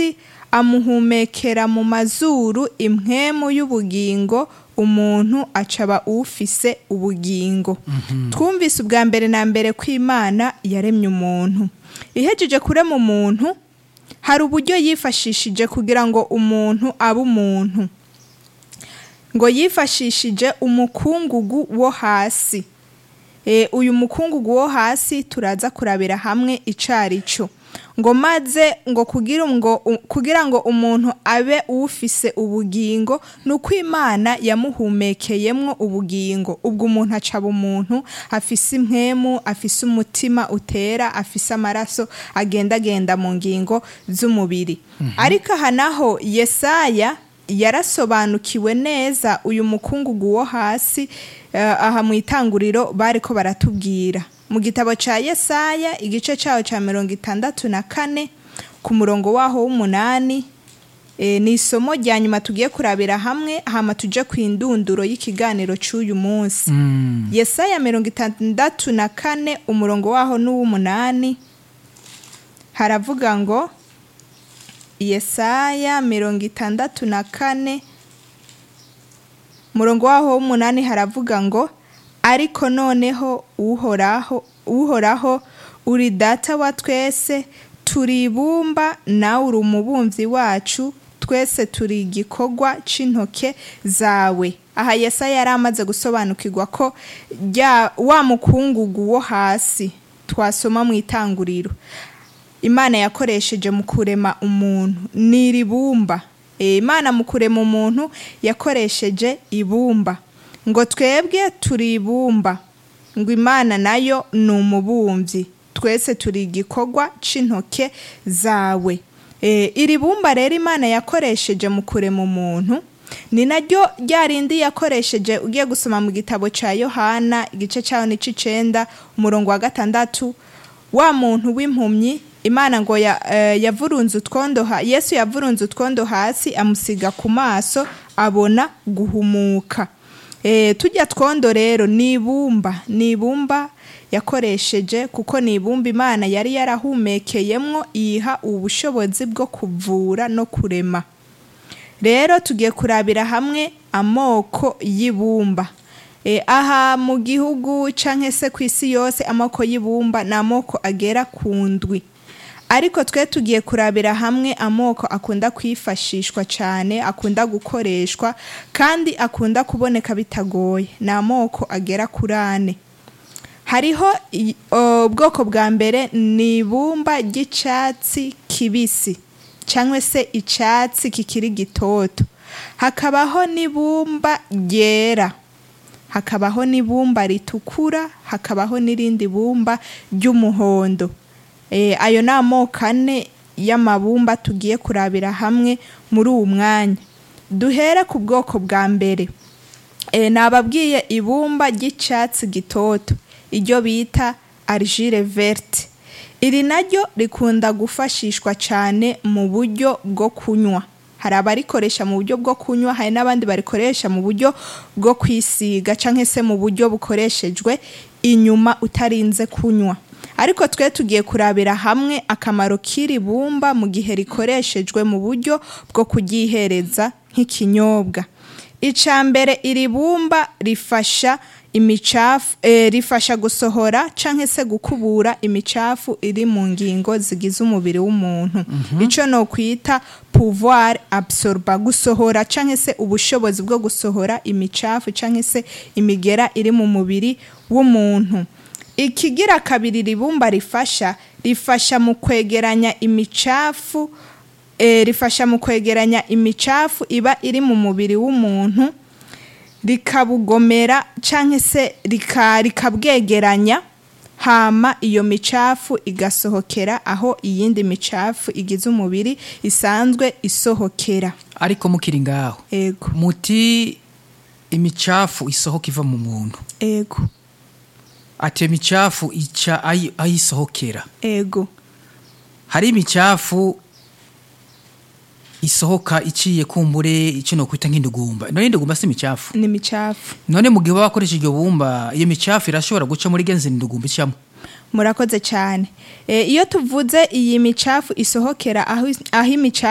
hasi amuhumekera mu mazuru impwemu y'ubugingo umuntu acaba ufise ubugingo twumvise ubwa mbere na mbere ko imana yaremye umuntu ihejeje kurema umuntu hari uburyo yifashishije kugira ngo umuntu abe umuntu ngo yifashishije umukungugu wo hasi e, uyu mukungugu wo hasi turaza kurabira hamwe icari cyo ngo maze ngo kugira ngo kugira ngo umuntu abe ufise ubugingo nuko imana yamuhumekeyemwo ubugingo ubwo umuntu acaba umuntu afise impwemu afise umutima utera afise amaraso agendagenda mu ngingo z'umubiri ariko aha naho yesaya yarasobanukiwe neza uyu mukungugu wo hasi aha mu itanguriro bariko baratubwira mu gitabo cya yesaya igice cyaho cya mirongo itandatu na kane ku murongo waho w'umunani ni isomo rya nyuma tugiye kurabira hamwe hama tujye ku indunduro y'ikiganiro cy'uyu munsi yesaya mirongo itandatu na kane umurongo waho n'uw'umunani haravuga ngo yesaya mirongo itandatu na kane umurongo waho w'umunani haravuga ngo ariko noneho uhoraho uhoraho uri data wa twese turi ibumba nawe uri umubumvyi wacu twese turi igikorwa c'intoke zawe aha yesaya yari amaze gusobanukirwa ko wa mukungugu wo hasi twasoma mu itanguriro imana yakoresheje mu kurema umuntu ni iribumba imana mu kurema umuntu yakoresheje ibumba ngo twebwe turi ibumba ngo imana nayo ni umubumvyi twese turi igikorwa c'intoke zawe iri bumba rero imana yakoresheje mu kurema umuntu ni naryo rya rindi yakoresheje ugiye gusoma mu gitabo cya yohana igice cyaho ni c'icenda umurongo wa gatandatu wa muntu w'impumyi imana ngo yavurunze utwondo yesu yavurunze utwondo hasi amusiga ku maso abona guhumuka tujya twondo rero ni ibumba ni ibumba yakoresheje kuko ni ibumba imana yari yarahumekeyemwo iyiha ubushobozi bwo kuvura no kurema rero tugiye kurabira hamwe amoko y'ibumba aha mu gihugu cyangwa se ku isi yose amoko y'ibumba ni amoko agera ku ndwi ariko twe tugiye kurabira hamwe amoko akunda kwifashishwa cyane akunda gukoreshwa kandi akunda kuboneka bitagoye ni amoko agera kuri ane hariho ubwoko bwa mbere ni ibumba ry'icyatsi kibisi cyangwa se icyatsi kikiri gitoto hakabaho n'ibumba ryera hakabaho n'ibumba ritukura hakabaho n'irindi bumba ry'umuhondo ayo ni amoko ane y'amabumba tugiye kurabira hamwe muri uwo mwanya duhere ku bwoko bwa mbere nababwiye ibumba ry'icyatsi gitoto iryo bita argile verte iri naryo rikunda gufashishwa cyane mu buryo bwo kunywa hari abarikoresha mu buryo bwo kunywa hari n'abandi barikoresha mu buryo bwo kwisiga cyangwa se mu buryo bukoreshejwe inyuma utarinze kunywa ariko twe tugiye kurabira hamwe akamaro k'iri bumba mu gihe rikoreshejwe mu buryo bwo kuryihereza nk'ikinyobwa icya mbere iri bumba rifasha imicafu rifasha gusohora cyangwa se gukubura imicafu iri mu ngingo zigize umubiri w'umuntu icyo ni ukwita pouvoir absorba gusohora cyangwa se ubushobozi bwo gusohora imicafu cyangwa se imigera iri mu mubiri w'umuntu ikigira kabiri ribumba rifasha rifasha mu kwegeranya imicafu rifasha mu kwegeranya imicafu iba iri mu mubiri w'umuntu rikabugomera cyangwa se rikabwegeranya hama iyo micafu igasohokera aho iyindi micafu igize umubiri isanzwe isohokera ariko mukiri ngaho ego muti imicafu isohoka iva mu muntu ego ati iyo micafu ica ayi- ayisohokera ego hari imicafu isohoka iciye kumbure icyo nokwita nk'indugumba none indugumba si imicafu ni imicafu none mu gihe baba bakoresha iryo bumba iyo micafu irashobora guca muri genzi indugumba icamo murakoze cyane Eh, iyo tuvuze iyi micafu isohokera aho aho imicafu